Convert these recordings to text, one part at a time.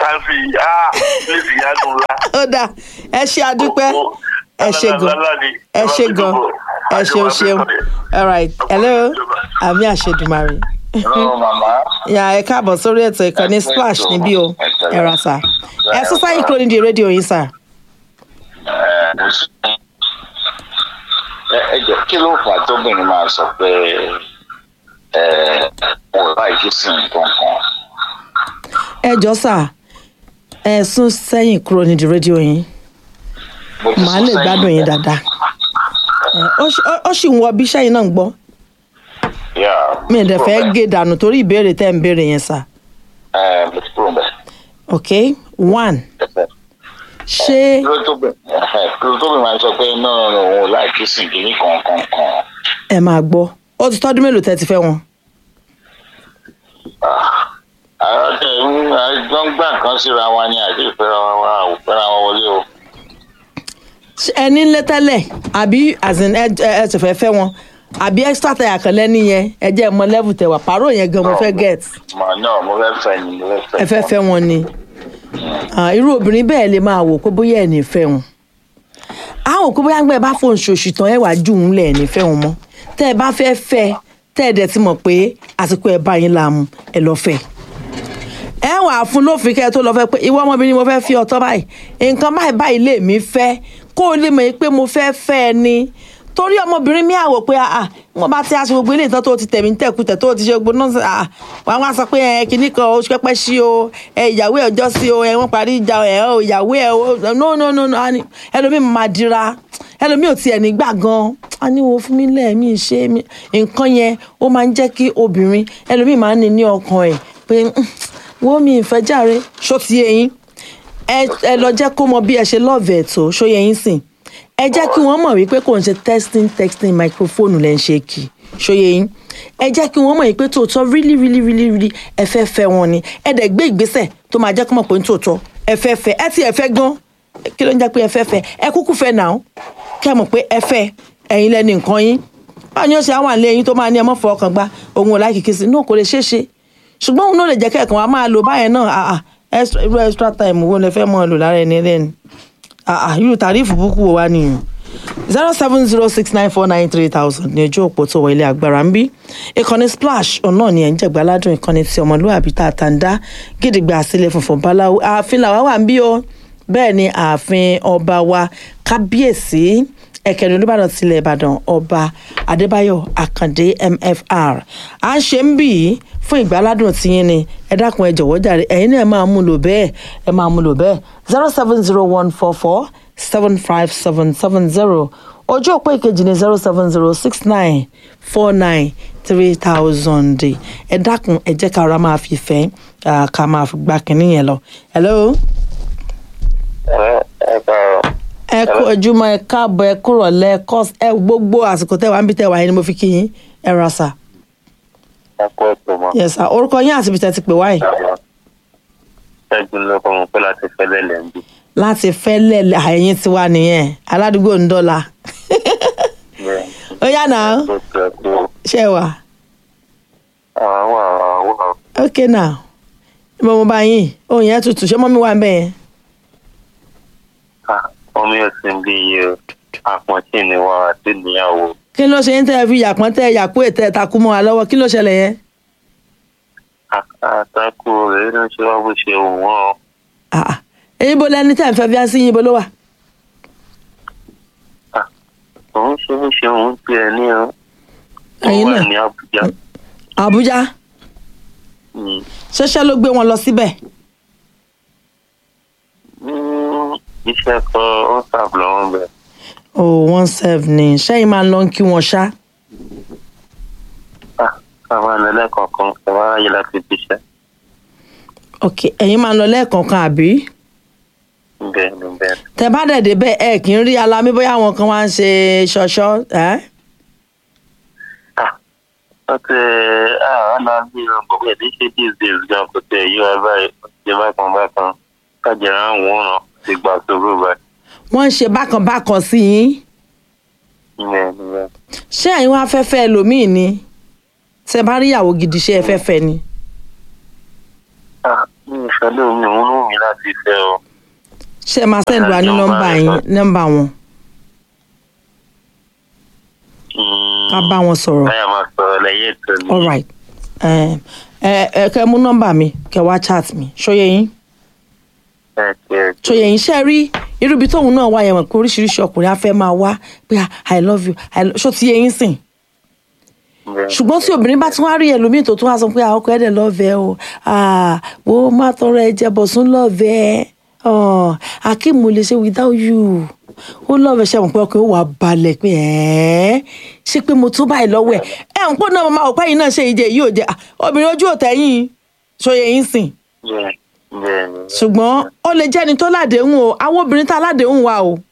káfí ah lébi yanu ńlá. ó dà ẹ ṣe àdúpẹ́ ẹ ṣe gan ẹ ṣe gan ẹ ṣeun ṣeun all right hello àmì àṣedùmarè Hello, màmá. yà ẹ káàbọ̀ sórí ètò ìkànnì splash níbí o ẹ ra sà ẹ sún sáyìn kúrò nídìí rédíò yín sà. Ẹ, mo sì- ẹ ẹ jọ kí ló fà á tóbìnrin máa sọ pé ẹ mo láì kí sí nǹkan kan. ẹ jọ sà ẹ sún sẹ́yìn kúrò nídìí rédíò yín Mo ti màá sọ lè sẹ́yìn gbádùn yín bẹ́ẹ̀. dáadáa Ẹ, ó ṣì- ó- ó sì ń wọ bí sẹ́yìn náà ń gbọ́ Yeah, mi ì dẹ̀ mo ti fẹ́ kúrò bẹ́ẹ̀. gé dànù torí ìbéèrè tẹ́ ń béèrè yẹn sà Ẹ, mo ti kúrò bẹ́ẹ̀. ok one ṣé Kí ló tóbi- ẹhẹ, kí ló tóbi máa sọ pé náà náà òun láì kí sí kìíní kankan kan. ẹ máa gbọ́ ó ti tọ́dún mélòó tẹ́ ti fẹ́ wọn. àwọn tẹ ń àjọ ń gbà nǹkan síra wa ni àti ìfẹ́ra wa wa ò fẹ́ra wa wọlé o. Ṣé ẹ ní lé tẹ́lẹ̀ àbí as in ẹ ẹ ti fẹ́ fẹ́ wọn àbí extra tẹ àkànlẹ́ nìyẹn ẹ jẹ́ ẹ mọ level tẹ wà pàrọ̀ yẹn gan mo fẹ́ get Mà náà mo fẹ́ fẹ́ ni mo fẹ́ fẹ́. ẹ fẹ́ fẹ́ wọn ni Ah, irú obìnrin bẹ́ẹ̀ lè máa wò pé bóyá ẹ̀ ní fẹ́ wọn àwọn òkú bóyá gbẹ́ bá fòun ṣoṣù tán ẹ̀ wá jù ń lẹ̀ ẹ̀ ní fẹ́ wọn mọ́ tẹ́ ẹ bá fẹ́ fẹ́ tẹ́ ẹ dẹ̀ ti mọ̀ pé àsìkò ẹ̀ bá yín láàmú ẹ lọ fẹ́ ẹ wà fún lófin kẹ́ ẹ tó lọ fẹ́ pé ìwọ ọmọbìnrin mo fẹ́ fi ọ̀tọ̀ báyìí nǹkan báyìí báyìí lè mí fẹ́ kó o lè mọ̀ pé mo fẹ́ fẹ́ ẹ ni torí ọmọbìnrin mi àwò pé ah wọn bá ti aṣọ gbogbo ilé ìtàn tó ti tẹ̀mí tẹ̀kùtẹ̀ tó ti ṣe gbogbo náà ah wọn wá sọ pé ẹ kìíní kan oṣù pẹ́pẹ́ sí o ẹ ìyàwó ẹ ọjọ́ sí o ẹ wọ́n parí ìjà ẹ o ìyàwó ẹ o no no no no a ní ẹlòmíì máa dira ẹlòmíì ò tiẹ̀ ní gbà gan a ní wo fún mi lẹ́ẹ̀mí ṣe mí nǹkan yẹn ó máa ń jẹ́ kí obìnrin ẹlòmíì máa ń ní ní ọkàn ẹ̀ pé "Mm, wo mi ìfẹ́ jàre ṣó ti yé yín ẹ ẹ lọ jẹ́ kó mọ bí ẹ ṣe lọ́ọ̀vẹ̀ tó ṣó yẹ yín sìn ẹ jẹ́ kí wọ́n mọ̀ wípé kò ń ṣe testing texting microphone lẹ́ ń ṣe kì í ṣóye yín ẹ jẹ́ kí wọ́n mọ̀ wípé tòótọ́ really really really really ẹ fẹ́ fẹ́ wọn ni ẹ dẹ̀ gbé ìgbésẹ̀ tó máa jẹ́ kó mọ̀ pé ń tòótọ́ ẹ fẹ́ fẹ́ ẹ ti ẹ fẹ́ gan kí ló ń jẹ́ pé ẹ fẹ́ fẹ́ ẹ kúkú fẹ́ nà ó kí ẹ mọ̀ pé ẹ fẹ́ ẹ̀yin lẹ́ni nǹkan yín báwo ni ó ṣe àwọn àlẹ́ yín tó máa ní ẹ mọ́ fọ ọkàn gba òun ò láì kìkì sí náà kò lè ṣeé ṣe ṣùgbọ́n òun náà lè jẹ́ kẹ́ẹ̀kan wa máa lò báyẹn náà ah ah extra irú extra time wo lẹ fẹ́ mọ́ ọ lò lára ẹni lẹ́nu ah ah irú tàrífù búkú wo wá nìyẹn zero seven zero six nine four nine three thousand ní ojú òpó tó wọ ilé agbára ń bí ìkànnì splash ọ̀nà ni ẹ̀ ń jẹ̀gbá ládùn ìkànnì tí ọmọlúwàbí tá a tàn dá gidigba sílẹ̀ funfun báláwo ààfin làwa wà ń bí o bẹ́ẹ̀ ni ààfin ọba wa kábíyèsí ẹ̀kẹ́ni olùbàdàn tilẹ̀ ìbàdàn ọba adébáyọ̀ àkàndé mfr à ń ṣe ń bì í fún ìgbàládùn tiyín ni ẹ dákun ẹ jọ̀wọ́ jàre ẹ̀yin náà ẹ máa mú lò bẹ́ẹ̀ ẹ máa mú lò bẹ́ẹ̀ zero seven zero one four four seven five seven seven zero ojú òpó ìkejì ní zero seven zero six nine four nine three thousand ẹ dákun ẹ jẹ́ ká ara máa fi fẹ́ ah, ká máa fi gbá kínní yẹn lọ. hello ẹ ẹ káàárọ̀. ẹ kú ojúmọ́ ẹ káàbọ̀ ẹ kúrọ̀ lẹ kọ ẹ gbogbo àsìkò tẹwàá ń bí tẹwàá yẹn ni mo fi kí yín ẹ ra sà ẹ kú ètò mọ́. yẹ sà orúkọ yín àti ibi tẹ ti pè wáyé ṣẹ́gun ló kọ́ mọ̀ pé láti fẹ́ lẹ́lẹ̀ ń bí. láti fẹ́ lẹ̀ àyẹ̀yìn tiwa nìyẹn aládùúgbò ń dọ́là ó yá náà tó tẹ̀ tó ṣe wà àwọn àwọn àwọn ok now mo mo bá yín òun yẹn tutù ṣé mọ́mí wà ń bẹ̀ yẹn omi ọ̀sìn bí iye àpọ̀ntì ni wà àti níyàwó. kí ló ṣe ń tẹ́ ẹ fi yàpọ́n tẹ́ ẹ yàpó ètẹ́ ẹ takú mọ́ wa lọ́wọ́ kí ló ṣẹlẹ̀ yẹn àtàkù rẹ̀ ló ń ṣe wá bó ṣe wù wọ́n. Ah, ah. èyí bó lẹni tẹ́ ẹ fẹ́ fi á sí yín bó ló wà òun ṣe bó ṣe òun tiẹ̀ ní o. Ẹ̀yin ó wà náà? ní Àbújá. àbújá Mm. ṣẹṣẹ ló gbé wọn lọ síbẹ̀ Mm, iṣẹ́ kan ó sàbù lọ́wọ́ bẹ̀. oh one serve ni ṣẹ́yìn máa ń lọ kí wọn ṣá àwọn àlẹ́ kọ̀ọ̀kan kò wá ráyè láti fi iṣẹ́. ok ẹ̀yin máa ń lọ lẹ́ẹ̀kọ̀ọ̀kan àbí bẹ́ẹ̀ ni bẹ́ẹ̀ ni. tẹ bá dẹ̀ débẹ̀ ẹ kì í rí alamí bóyá àwọn kan wá ń ṣe ṣọṣọ ẹ́ ó ti àwọn náà bí ọgbọ̀n bẹ́ẹ̀ ní ṣe these days gan kò tẹ̀ yí wa báyìí ó ti ṣe bákan bákan kájẹrẹ àwọn òun ti gbà sóbò báyìí. wọ́n ń ṣe bákan bákan sí yín bẹ́ẹ̀ ni bẹ́ẹ̀ ni. ṣé ẹ̀yin wá fẹ́ fẹ́ ẹlòmíì ni tẹ bá rí ìyàwó gidi ṣé ẹ fẹ́ fẹ́ ni Ah, mi ìfẹ́ lómi òun ló mi láti fẹ́ o. ṣé ẹ máa send wa ní Ọ̀nà nọ́mbà ìjọba yín ẹ̀ka. nọ́mbà wọn ká bá wọn sọ̀rọ̀ báyà máa sọ̀rọ̀ lẹ́yìn ètò ni. all right ẹ ẹ ẹ kẹ́ mú nọ́mbà mi kẹ́ wá chat mi ṣóyẹ yín ẹ ti ẹ ti ṣóyẹ yín ṣe rí irú ibi tóun náà wá yẹn mọ̀ pé oríṣiríṣi ọkùnrin á fẹ́ máa wá pé ah, i love you I lo- ṣó ti yẹ yín sìn bẹ́ẹ̀. ṣùgbọ́n tí obìnrin bá tún wá rí ẹlòmíì tó tún wá sọ pé àwọn ọkọ ẹ̀ dẹ̀ lọ́ọ̀vẹ́ o ah, wo má tọrọ ẹ jẹ bọ̀sùn lọ́ọ̀vẹ́ oh, akeem lè ṣe without you ó lọ́ọ̀vẹ́ ṣe mọ̀ pé ọkùnrin ó wà balẹ̀ pé ẹ́ ṣé pé mo tún báyìí lọ́wọ́ ẹ̀ ẹ̀ ń pò náà máa wò pẹ́yìn náà ṣe ìjẹ yìí ò jẹ ah, obìnrin ojú òtẹ́yìn ṣòye yín sìn bẹ́ẹ̀ bẹ́ẹ̀ ni. ṣùgbọ́n ó lè jẹ́ni tó ládéhùn o àwọn obìnrin tá ládéhùn wa o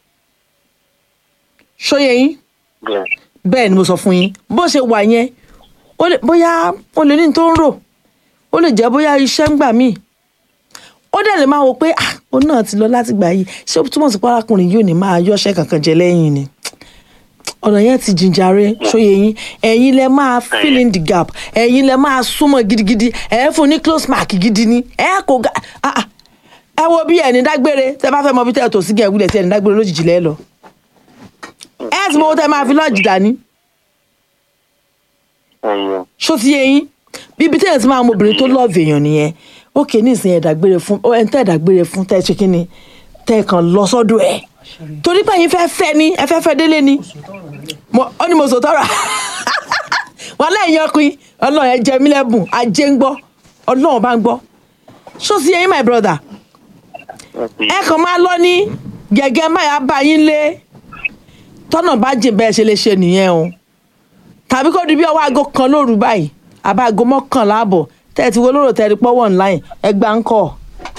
ṣòye yín bẹ́ẹ̀ bẹ́ẹ̀ ni mo sọ fún yín bó ṣe wà yẹn ó lè bóyá ó lè ní n tó ń rò ó lè jẹ́ bóyá iṣẹ́ ń gbà míì ó dẹ̀ lè máa wò pé ah òun náà ti lọ láti gbà yìí ṣé ó túmọ̀ sí pé arákùnrin yóò ní máa yọ́ṣẹ́ kankan jẹ lẹ́yìn ni ọ̀nà yẹn ti jìnjàre ṣóye yín ẹ̀yin lẹ máa fill in the gap ẹ̀yin lẹ máa súnmọ́ gidigidi ẹ̀ fún ní close mark gidi ni ẹ̀ kò ga ah, ah. ẹ wo bí ẹni dágbére tẹ bá fẹ́ mọ bí tẹ tò sí gẹ̀ wílẹ̀ tí ẹni dágbére lójijì lẹ́ lọ ẹ̀ tí mo tẹ máa fi lọ́ọ̀jì dání ẹ̀yẹ ṣó ti yé yín bíbi tẹ́yẹ̀ tí máa mọ obìnrin tó lọ́ọ̀fù èèyàn nìyẹn ókè ní ìsìn ẹ̀dàgbére fún ọ ẹni tẹ́ ẹ̀dàgbére fún tẹ́ ẹ ṣe kínni tẹ́ ẹ kàn lọ sọ́dọ̀ ẹ̀ torí pé ẹ̀yin fẹ́ fẹ́ ni ẹ fẹ́ fẹ́ délé ni Mo- ó ní mo sọ tọ́ra wọn lẹ́yìn ọkùnrin ọlọ́run ẹ jẹ mí lẹ́bùn ajé ń gbọ́ ọlọ́run bá ń gbọ́ ṣó ti yé yín my brother ẹ kàn máa lọ ní gẹ́gẹ́ máyà bá yín lé tọ́nà bá jìn bẹ́ẹ̀ ṣe lè ṣe nìyẹn o tàbí kó di bí ọwọ́ aago kan lóru báyìí àbá aago mọ́kànlá àbọ̀ tẹ́ẹ̀tì wo lóró tẹ́ẹ̀rí pọ́wọ́ online ẹgbàá ń kọ̀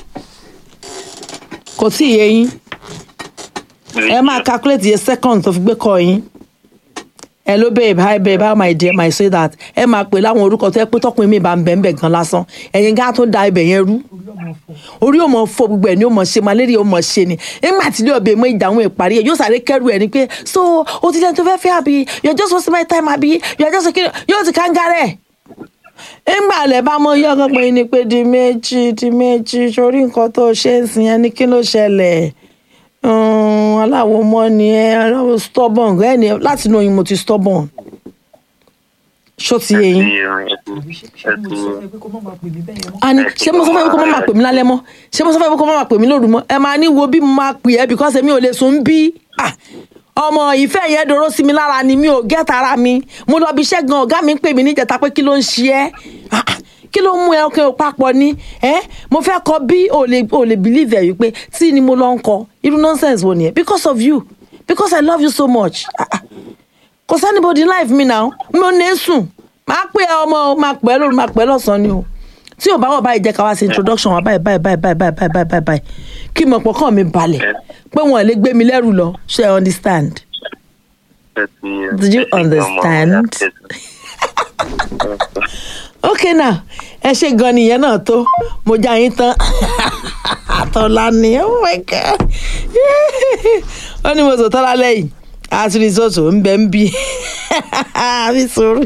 kò tí ì yé yín ẹ máa calculate iye second tó fi gbé kọ yín hello babe hi babe how my dear my sweetheart ẹ máa pè láwọn orúkọ tó yẹ pé tọkùnrin mi bá ń bẹ̀ ń bẹ̀ gan lásán ẹ̀yin gá tó da ibẹ̀ yẹn rú orí ò mọ fọ gbogbo ẹ ní ò mọ ṣe malaria ò mọ ṣe ni nígbà tí ilé ọbẹ̀ mọ ìdáhùn ìparí ẹ yóò sáré kẹrù ẹ ni pé so o ti lẹ́nu tó fẹ́ fẹ́ àbí you're just wasting my time àbí you're just kí yóò ti kángarẹ̀ nígbà lẹ bá mọ yọ ọkàn pé ní pé di méjì di méjì sórí nǹkan tó ṣe ń sìn yẹn ní kí ló ṣẹlẹ̀ um, aláwo mọ́ ni ẹ aláwo stubborn ẹ ní láti inú oyin mo ti stubborn ṣó ti yé yín ani ṣé mo sọ fẹ́ kó má máa pè mí lálẹ́ mọ́ ṣé mo sọ fẹ́ kó má máa pè mí lóru mọ́ ẹ máa ní wo bí mo máa pè ẹ́ because èmi ò lè sùn bí Ah, ọmọ ìfẹ́ yẹn dòró sí mi lára ni mi ò gẹ́ta ara mi mo lọ bí iṣẹ́ gan ọ̀gá mi ń pè mí níjẹta pé kí ló ń ṣe ẹ́ Ah, ah, kí ló ń mú ẹ ọkàn ò papọ̀ ni ẹ́ mo fẹ́ kọ bí ò lè ò lè believe ẹ̀ wípé tí ni mo lọ ń kọ irú nonsense wo nìyẹn because of you because I love you so much Ah, ah kò sẹ́nibodì life mi náà mi ò ní sùn máa pè ẹ́ ọmọ o máa pè ẹ́ lóru máa pè ẹ́ lọ́sàn-án ni o tí ò bá wọ̀ báyìí jẹ́ ká wá sí introduction wa báyìí báyìí báyìí báyìí báyìí báyìí báyìí báyìí báyìí kí mo pọ̀ kàn mi balẹ̀ pé wọn ò lè gbé mi lẹ́rù lọ ṣe I understand. Did you understand? ok now ẹ ṣe gan nìyẹn náà tó mo já yín tán àtọ́lá ni oh my god ó ní mo sọ tọ́lá lẹ́yìn àtúnisọ́tò ń bẹ ń bí àmì sùúrù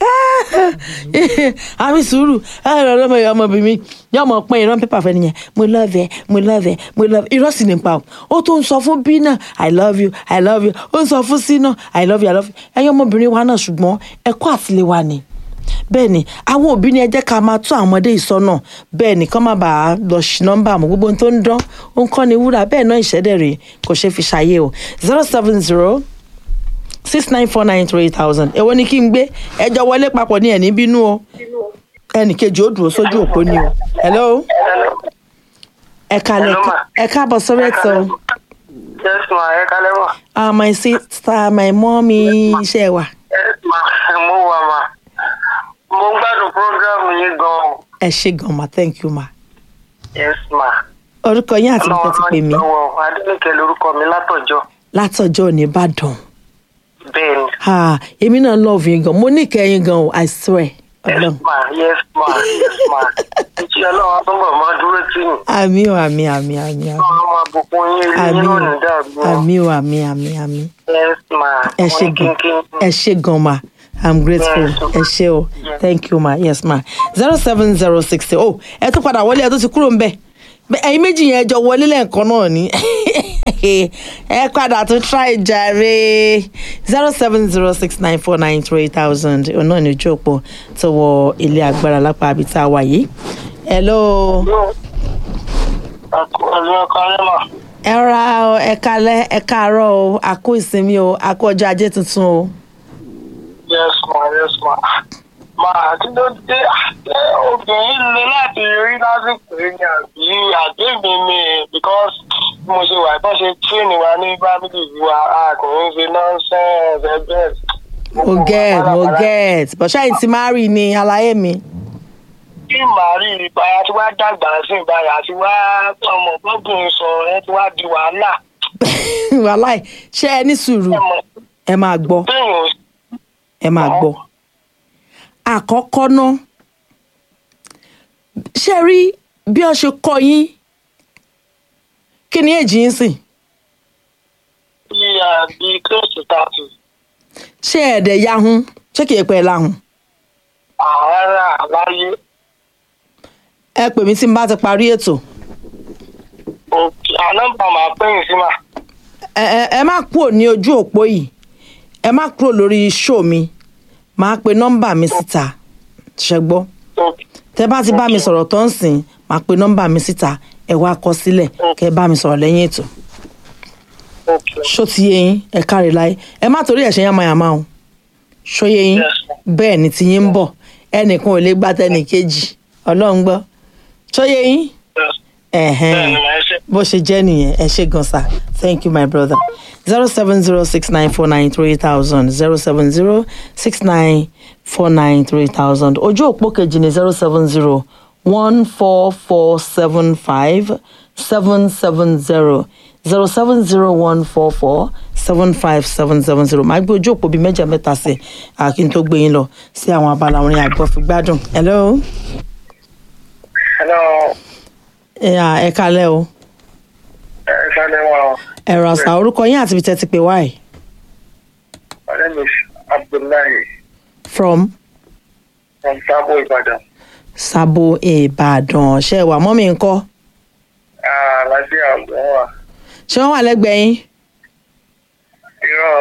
àmì sùúrù ẹ̀rọ ọmọ ìyá ọmọbìnrin yóò mọ̀ pín ìran pépà fẹ́ nìyẹn mo love ẹ mo love ẹ mo love ẹ irọ́ sì ní pa o ó tún ń sọ fún bí náà i love you i love you ó ń sọ fún sí náà i love you i love you ẹ̀yin ọmọbìnrin wa náà ṣùgbọ́n ẹ̀kọ́ àtiléwá ni bẹ́ẹ̀ ni àwọn òbí ni ẹ jẹ́ ká máa tún àwọn ọmọdé ìsọ́nà bẹ́ẹ̀ ni kán má bàa lọ ṣì nọ́mbà mọ́ gbogbo ohun tó ń dán ó ń kọ́ ni wúrà bẹ́ẹ̀ náà ìṣẹ́dẹ̀ rèé kò ṣeé fi ṣàyè o zero seven zero six nine four nine three thousand èwo ni kí n gbé ẹjọ́ wọlé papọ̀ ní ẹ̀ní bínú o ẹnì kejì ó dúró sójú òpó ni o hello ẹ kalẹ̀ ẹ káàbọ̀ sórí ètò yes ma ẹ kálẹ́ ma. ah my sister my mommy iṣẹ́ wa yes ma mo wà ma mo ń gbádùn program yín gan-an. ẹ ṣe gan ma thank you ma yes ma. orúkọ yín àti nǹkan ti pè mí lọ́wọ́ adélèké lorúkọ mi látọ̀jọ́. látọjọ́ ní ìbàdàn bẹ́ẹ̀ ni. ah èmi náà love yín gan mo ní ìkẹyìn gan o i swear ọlọ́run yes ma yes ma yes ma. ìṣe ọlọ́run àtúbọ̀ máa dúró tì yín. àmì o àmì àmì àmì àmì ọlọ́run máa bùkún yín ilé àmì yín o lónìí dàgbù. àmì o àmì àmì àmì yes ma. ẹ ṣe Wọ́n ní gan kínkín. ẹ ṣe gan ma i'm grateful ẹ ṣe o thank you ma yes ma zero seven zero six oh ẹ tún padà wọlé ẹ tún ti kúrò ń bẹ̀ Bẹ́- ẹ̀yin méjì yẹn jọ wọlé lẹ́ẹ̀kan náà ni ẹ padà tún try jàre zero seven zero six nine four nine three thousand òun náà ní ojú òpó tó wọ ilé agbára lápá àbí tá a wà yìí hello Ẹ̀lú ẹ̀ka lẹ́mà. ẹ ra ọ ẹ kalẹ ẹ káàárọ̀ o a kú ìsinmi o a kú ọjọ́ ajé tuntun o. Yes ma, yes ma. Màá kí ló dé? Ṣé obìnrin le láti rí lásìkò yìí ni àbí àgbègbè mi because bí mo ṣe wà bá ṣe tíìnì wa ní bábílì wa a kò ń ṣe nonsense ẹgbẹ́. mo get mo get but ṣáà ti máa rí ni àlàyé mi. Kí màá rí ìpayà tí wàá dàgbà sí ìbáyà tí wàá ọmọ gbọ́dọ̀ sọ ẹ tí wàá di wàhálà. wàláì ṣé ẹ ní sùúrù Ẹ mọ̀ ẹ máa gbọ́ téèyàn ò ẹ máa gbọ́. àkọ́kọ́ ná ṣe rí bí ọ ṣe kọ yín kí ni èjì yín sìn sí àbí close to thirty. ṣé ẹ̀ẹ́dẹ̀ yahun ṣé kìí pẹ́ láhùn. Àárá láyé. ẹ pè mí tí n bá ti parí ètò Òkè ànọ́mbà máa pẹ́yìn sí mà. ẹ ẹ ẹ má kúrò ní ojú òpó yìí ẹ má kúrò lórí ṣó mi máa pe nọ́mbà mi síta ṣẹgbọ́ Òkè. tẹ bá ti bá mi sọ̀rọ̀ tó ń sìn máa pe nọ́mbà mi síta ẹ wá kọ sílẹ̀ kẹ bá mi sọ̀rọ̀ lẹ́yìn ètò Òkè. ṣó ti yé yín ẹ káre láyé ẹ má torí ẹ̀ ṣe yánmayàmá o ṣó yé yín Yes, ma'am. bẹ́ẹ̀ ni ti yín ń bọ̀ ẹnìkan ò lè gbá tẹnì kejì ọlọ́run gbọ́ ṣó yé yín Yes. ẹ̀hẹ́n Bẹ́ẹ̀ni màá ṣe. bó ṣe jẹ́ nìyẹn ẹ ṣe gan sa thank you my brother zero seven zero six nine four nine three thousand zero seven zero six nine four nine three thousand ojú òpó kejì ní zero seven zero one four four seven five seven seven zero zero seven zero one four four seven five seven seven zero máa gbé ojú òpó bíi mẹ́jọ mẹ́ta sí àkí n tó gbé yín lọ sí àwọn abala orin àgbọ̀fìgbádùn hello Hello. ẹ ẹ kalẹ́ o Ẹ ṣálẹ̀ wọn. ẹ̀rọ àṣà orúkọ yín àti ibi tẹ́ ti pè wáyé. My name is Abdullahi from from Sabo Ibadan. Sabo Ìbàdàn ṣe wà mọ́mí ńkọ́ Àlàáfíà ọ̀gbọ́n wà. ṣé wọ́n wà lẹ́gbẹ̀ẹ́ yín Irọ́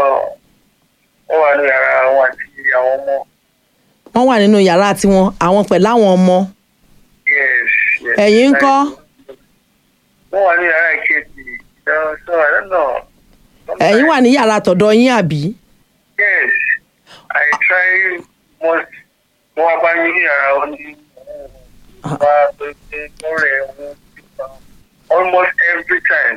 ó wà ní yàrá àwọn àti àwọn ọmọ. wọ́n wà nínú yàrá tiwọn àwọn pẹ̀lú àwọn ọmọ Yes. yes. ẹ̀yin ńkọ́ Wọ́n wà ní yàrá ìkejì. So so I don't know. ẹ̀yin wà ní yàrá tọ̀dọ̀ yín àbí Yes. I try most. Mo wá bá yín ní yàrá oní. Wá pé pé mo rẹ̀ wọ́n almost every time.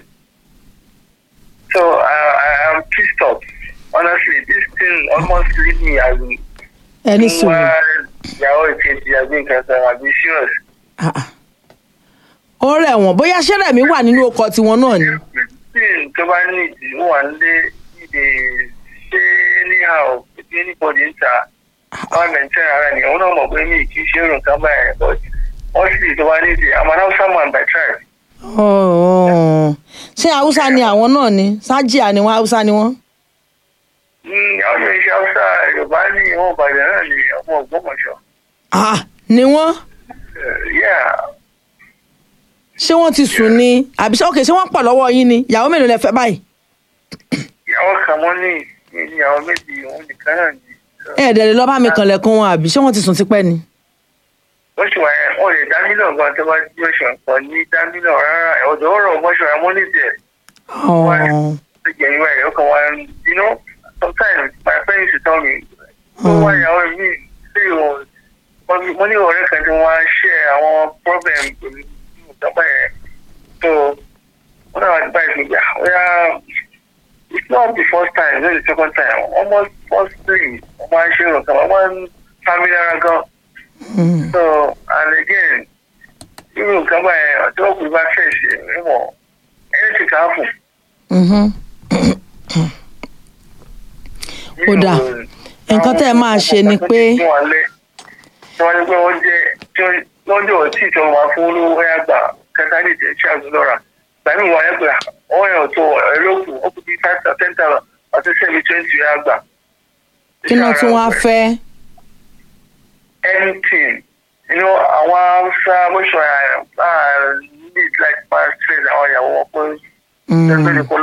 So I, I am pissed off. Honestly, this thing almost leave me as in. ẹni sùúrù Wá ìyàwó ìkejì àbí nǹkan kan àbí serious. Ah, ah. ó rẹ̀ wọ́n bóyá ṣẹ́rẹ̀ mi wà nínú ọkọ̀ tiwọn náà ni Everything tó bá ní ìdí ó wà nílé ìdè ṣé anyhow bí anybody ń ta wọ́n maintain ara ni òun náà mọ̀ pé mi kì í ṣe èrò nǹkan báyẹn but wọ́n sì tó bá ní ìdí I'm an Hausa man by tribe. Oh, ṣé haúsá ni àwọn náà ni sájíà ni wọ́n haúsá ni wọ́n Mm, àwọn yóò ṣe Hausa Yorùbá ní ìwọ̀n Ìbàdàn náà ni ọmọ Ògbómọ̀ṣọ́. Ah, ni wọ́n Uh, yeah. ṣé wọ́n ti sùn ni àbí ṣé ok ṣé wọ́n pọ̀ lọ́wọ́ yín ni ìyàwó mélòó lẹ fẹ́ báyìí ìyàwó kan mọ́ ní ní ìyàwó méjì òun nìkan náà ni. So, ẹ̀ẹ́dẹ̀ lè lọ́ bá mi kànlẹ̀kùn wọn àbí ṣé wọ́n ti sùn tipẹ́ ni. ó sì wà yẹn wọ́n lè dá mílíọ̀nù gan tó bá jí oṣù ọ̀pọ̀ ní dá mílíọ̀nù rárá ọ̀dọ̀ ọ̀rọ̀ ọmọṣọ́ amúnítẹ̀ Oh. get you right. Okay, well, you know, sometimes my friends used to tell me, "Oh, why are we see you?" Mo ní ọ̀rẹ́ kan tí wọ́n á share àwọn problem pẹ̀lú ìjọba yẹn. So, wọ́n náà advice me, yeah, well, it's not the first time, it's not the second time. Almost firstly, wọ́n máa ń ṣe nǹkan, wọ́n máa ń family ara gan. Mm. So, and again, irú nǹkan báyẹn, ọjọ́ òkú bá fẹ̀ ṣe, mímọ̀, anything can happen. Mhm. Ó dáa. Nǹkan tẹ́ ẹ máa ṣe ni pé- tí wọ́n ní pé wọ́n jẹ́ wọ́n jẹ́ ọtí tí wọ́n máa fún olówó ẹ̀yà gbà kẹta ní ìjẹ́ tí a gbé lọ́ra gbàmí wọn ẹ̀ gbà wọ́n yàn tó ẹ̀rọ́kù ó kú bí five to ten thousand àti seven twenty ẹ̀yà gbà kí náà tún wá fẹ́. anything you know àwọn haúsá bó ṣe wà ní like past trade àwọn ìyàwó wọn pé Mm. ẹgbẹ́ ni kò